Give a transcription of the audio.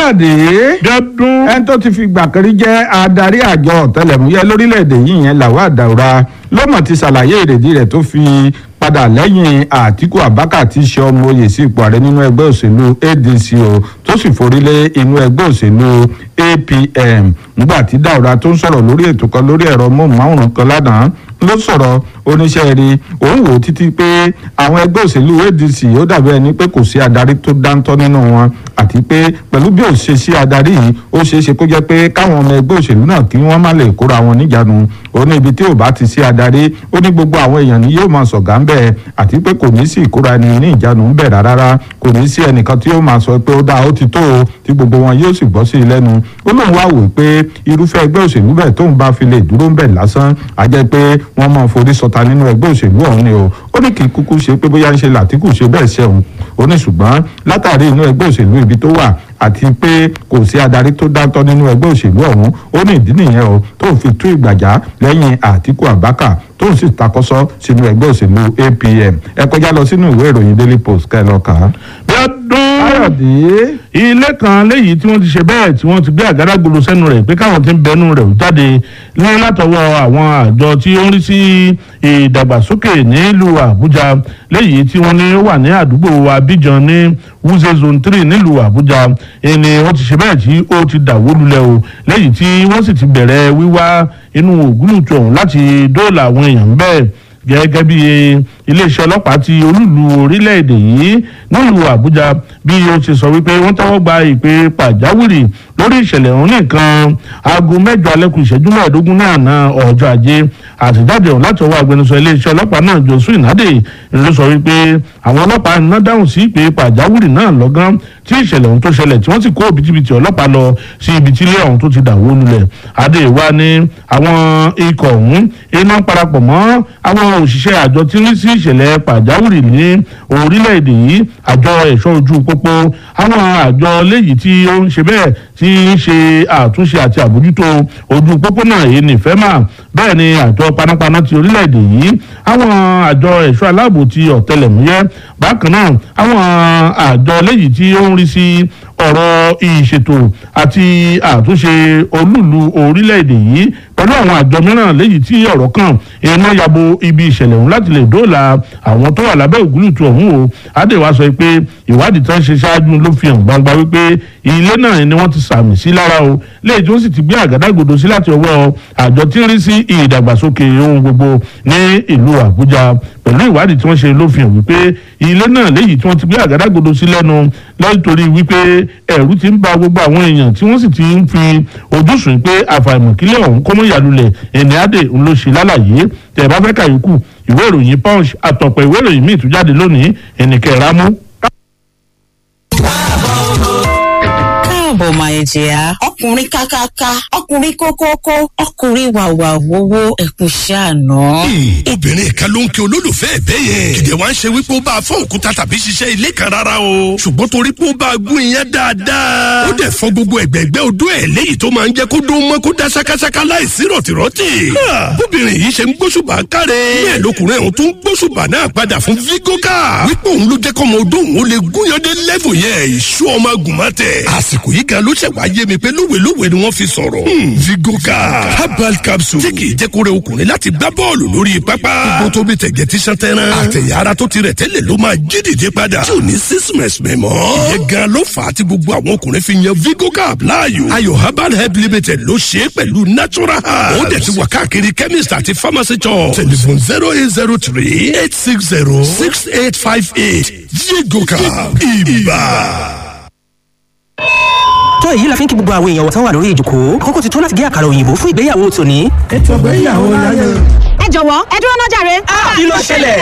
káyọ̀dé gẹ́dún ẹni tó ti fi gbà kan rí jẹ́ adarí àjọ ọ̀tẹlẹ̀múyẹ́ lórílẹ̀‐èdè yìí yẹn Lawal Daura ló mọ̀ ti ṣàlàyé ìrèdí rẹ̀ tó fi padà lẹ́yìn Àtíkù Abubakar tí í ṣe ọmọ oyè sí ipò ààrẹ nínú ẹgbẹ́ òṣèlú ADC o tó sì forí lé inú ẹgbẹ́ òṣèlú APM nígbà tí Daura tó ń sọ̀rọ̀ lórí ètò kan lórí ẹ̀rọ móhùnmáwòrán kan lánàá ló sọ̀rọ̀ oníṣẹ́ rí òun wò títí pé àwọn ẹgbẹ́ òṣèlú ADC ó dàbí ẹni pé kò sí adarí tó dáńtọ́ nínú wọn àti pé pẹ̀lú bí ó ṣe sí adarí yìí ó ṣeé ṣe kó jẹ́ pé káwọn ọmọ ẹgbẹ́ òṣèlú náà kí wọ́n má lè kóra wọn níjànú ó ní ibi tí ò bá ti sí adarí ó ní gbogbo àwọn èèyàn ni yóò máa sọ̀gá ń bẹ̀ àti pé kò ní sí ìkóra ẹni ní ìjánu ń bẹ̀ rárá kò ní sí ẹnìkan tí ó máa sọ pé ó dáa ó ti tó o tí gbogbo wọn yóò sì gbọ́ sí i lẹ́nu ó lóun wá wò pé irúfẹ́ ẹgbẹ́ òṣèlú bẹ́ẹ̀ tóun bá fi lè dúró ń bẹ̀ lásán á jẹ́ pé wọ́n máa forí sọta nínú ẹgbẹ́ òṣèlú ọ̀hún ni o ó ní kì í kúkú ṣe pé bóyá ń ṣe làtíkù ṣe bẹ́ẹ̀ ṣe òun ó ní ṣùgbọ́n látàrí inú ẹgbẹ́ òṣèlú ibi tó wà àti pé kò sí adarí tó dáńtọ́ nínú ẹgbẹ́ òṣèlú ọ̀hún ó ní ìdí nìyẹn o tó fi tú ìgbàjá lẹ́yìn Àtíkù Abubakar tó ń sì takọ́sọ́ sínú ẹgbẹ́ òṣèlú APM ẹ kọjá lọ sínú ìwé ìròyìn Daily Post kẹ́ ẹ lọ kà á. gẹ́dún Káyọ̀dé ilé kan léyìí tí wọ́n ti ṣe bẹ́ẹ̀ tí wọ́n ti gbé àgádágodo sẹ́nu rẹ̀ pé káwọn ti ń bẹnu rẹ̀ jáde ní látọwọ́ àwọn àjọ tí ó ń rí sí ìdàgbàsókè nílùú Àbújá léyìí tí wọ́n ní ó wà ní àdúgbò Abidjan ní Wuse zone three nílùú Àbújá ẹni wọ́n ti ṣe bẹ́ẹ̀ tí ó ti dàwó lulẹ̀ o léyìí tí wọ́n sì ti bẹ̀rẹ̀ wíwá inú ògúnùtù ọ̀hún láti dóòlà àwọn èèyàn bẹ́ẹ̀ gẹ́gẹ́ bí iléeṣẹ́ ọlọ́pàá ti olúlu orílẹ̀-èdè yìí nílùú àbújá bí ó ṣe sọ wípé wọ́n tẹ́wọ́ gba ìpè pàjáwìrì lórí ìṣẹ̀lẹ̀ ọ̀hún nìkan aago mẹ́jọ alẹ́ kù ìṣẹ́jú mẹ́ẹ̀ẹ́dógún ní àná ọjọ́ ajé àtẹ̀jáde ọ̀hún láti ọwọ́ agbẹnusọ iléeṣẹ́ ọlọ́pàá náà josu ìnádè ló sọ wípé àwọn ọlọ́pàá iná dáhùn sí ìpè pàjáwìrì náà lọ́gán tí ìṣẹ̀lẹ̀ ọ̀hún tó ṣẹlẹ̀ tí wọ́n sì kó òbítíbitì ọlọ́pàá lọ sí ibi tí ilé ọ̀hún tó ti dàwó lulẹ̀ adé wa ní àwọn ikọ̀ ọ̀hún iná parapọ̀ mọ́ àwọn òṣìṣẹ́ àjọ tí ń rí sí ìṣẹ̀lẹ̀ pàjáwìrì ní orílẹ̀-èdè yìí àjọ ẹ̀ṣọ́ ojú pópó àwọn àjọ léyìí tí ó ń ṣe bẹ́ẹ̀ tí ń ṣe àtúnṣe àti àbójútó ojú pópó náà èyí ní fẹ́mà bẹ́ẹ̀ ni àjọ panápaná ti orílẹ̀-èdè yìí àwọn àjọ ẹ̀ṣọ́ aláàbò ti ọ̀tẹlẹ̀múyẹ́ bákan náà àwọn àjọ léyìí tí ó ń rí sí ọ̀rọ̀ ìṣètò àti àtúnṣe olúùlú orílẹ̀-èdè yìí pẹ̀lú àwọn àjọ mìíràn léyìí tí ọ̀rọ̀ kan iná yabo ibi ìṣẹ̀lẹ̀ ọ̀hún láti lè dóòlà àwọn tó wà lábẹ́ ògúlùtù ọ̀hún o adéwà sọ pé ìwádìí tán ṣe ṣáájú ló fi hàn gbangba wípé ilé náà ni wọ́n ti sàmì sí lára o léyìí tí wọ́n sì ti gbé àgádágodo sí láti ọwọ́ àjọ tí ń rí sí ìdàgbàsókè ohun gbogbo ní ìlú àbújá pẹ̀lú ìwádìí tí wọ́n ṣe ló fi hàn wípé ilé náà léyìí tí wọ́n ti gbé àgádágodo sí lẹ́nu lẹ́tọ̀rí wípé ẹ̀rù ti ń ba gbogbo àwọn èèyàn tí wọ́n sì ti ń fi ojúsùn pé àfàìmọ̀kílẹ̀ ọ̀hún kọ́mọ́ ìyàlulẹ̀ ẹni adé ń ló ṣe lálàyé tẹ̀ bá fẹ́ kàyókù ìwé ìròyìn punch àtọ̀pọ̀ ìwé ìròyìn míì tún jáde lónìí ẹnìkẹ́ra mú. káàbọ̀ máa jẹ́ ọkùnrin kákáká ọkùnrin kókókó ọkùnrin wàwà wowó ẹkùn ṣàánú. obìnrin kan ló ń kí olólùfẹ́ ẹ̀bẹ́ yẹn kìdẹ̀ wá ń ṣe wípé ó bá a fọ́ òkúta tàbí ṣiṣẹ́ ilé kan rárá o ṣùgbọ́n torí pé ó bá a gún iyán dáadáa ó dẹ̀ fọ́ gbogbo ẹ̀gbẹ́gbẹ́ odó ẹ̀ léyìí tó máa ń jẹ́ kó dún mọ́ kó dá ṣákáṣáká láìsí rọ̀tìrọ̀tì. bóbìnrin yìí ṣe ń gbóṣùbà káre bẹ́ẹ̀ lọkùnrin ọ̀hún tó ń gbóṣùbà náà padà fún vigoka wípé òun ló jẹ́ kọ́mọ odó òun ó lè gúnyandé lẹ́fù yẹn ìṣú ọmọ agùnmọ́tẹ̀ àsìkò yìí gan ló ṣẹ̀ wá yé mi pé lówelówe ni wọ́n fi sọ̀rọ̀. vigoka herbal capsule tí kì í jẹ́ kó rẹ ọkùnrin láti gbá bọ́ọ̀lù lórí pápá. gbogbo tó bí tẹ̀gẹ̀ tí sàn tẹ́ran. àtẹ̀yà ara tó ti rẹ̀ tẹ́lẹ̀ ló máa jí dìde padà. tí ò ní sísìmẹ̀sì mẹ́mọ́. ìyẹn gan ló fà á tí gbogbo àwọn ọkùnrin fi yan vigoka láàyò. ayò herbal help limited ló ṣe é pẹ̀lú natural herbs. ó dẹ̀ ti wà káàkiri chemist àti pharmacy shop. telephone zero eight zero three eight six zero six eight five eight vigoka ibà tó èyí la fi ń kí gbogbo àwọn èèyàn wọ̀tán wà lórí ìjòkó kókó ti tó láti gé àkàrà òyìnbó fún ìgbéyàwó tòní. ètò ìgbéyàwó láyé. ẹ jọ̀wọ́ ẹ dúró náà jàre. kí ló ṣẹlẹ̀?